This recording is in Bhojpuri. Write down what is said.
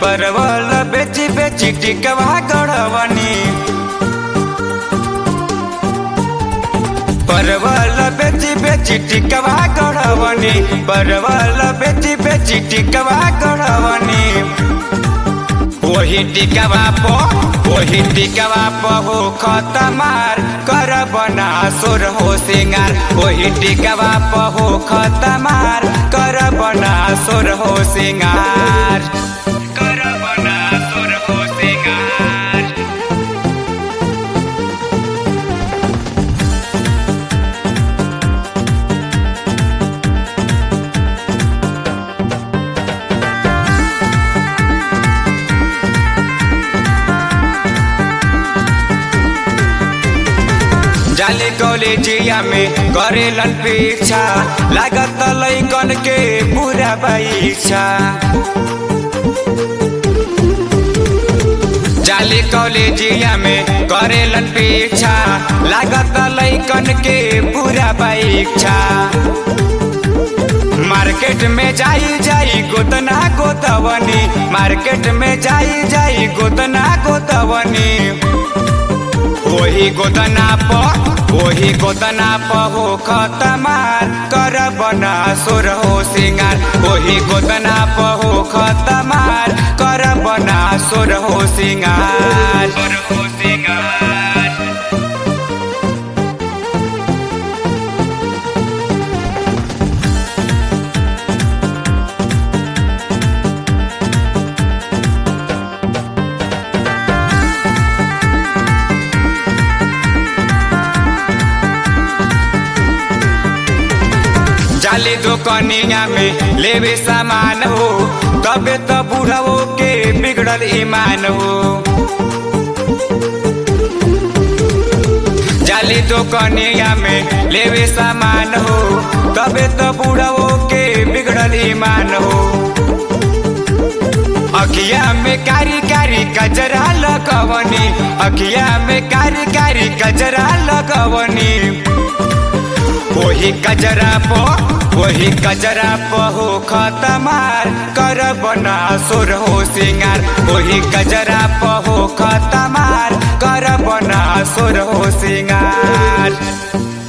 परवल बेची बेची टिकवा गड़वनी परवल बेची बेची टिकवा गड़वनी परवल बेची बेची टिकवा गड़वनी वही टिकवा पो वही टिकवा पो हो खतमार कर बना सुर हो सिंगार वही टिकवा पो हो खतमार कर बना सुर हो सिंगार कर बना सुर हो सिंगार जाले कॉलेजिया में करेलन पीछा लागत लैकन के पूरा परीक्षा जाले कॉलेजिया में करेलन पीछा लागत लैकन के पूरा परीक्षा मार्केट में जाई जाई गोतना गोतवनी मार्केट में जाई जाई गोतना गोतवनी वही गोदना प वही गोदना प हो खतमार कर बना सुर हो सिंगार वही गोदना प हो खतमार कर बना सुर हो सिंगार सुर हो सिंगार जाली दुकनिया में लेवे सामान हो तबे तो बूढ़ो के बिगड़ल ईमान हो जाली दुकनिया में लेवे सामान हो तबे तो बूढ़ो के बिगड़ल ईमान हो अखिया में कारी कारी कजरा लगवनी अखिया में कारी कारी कजरा लगवनी वही कजरा पो वही कजरा पो हो खतमार कर बना सुर हो सिंगार वही कजरा पो हो खतमार कर बना सुर हो सिंगार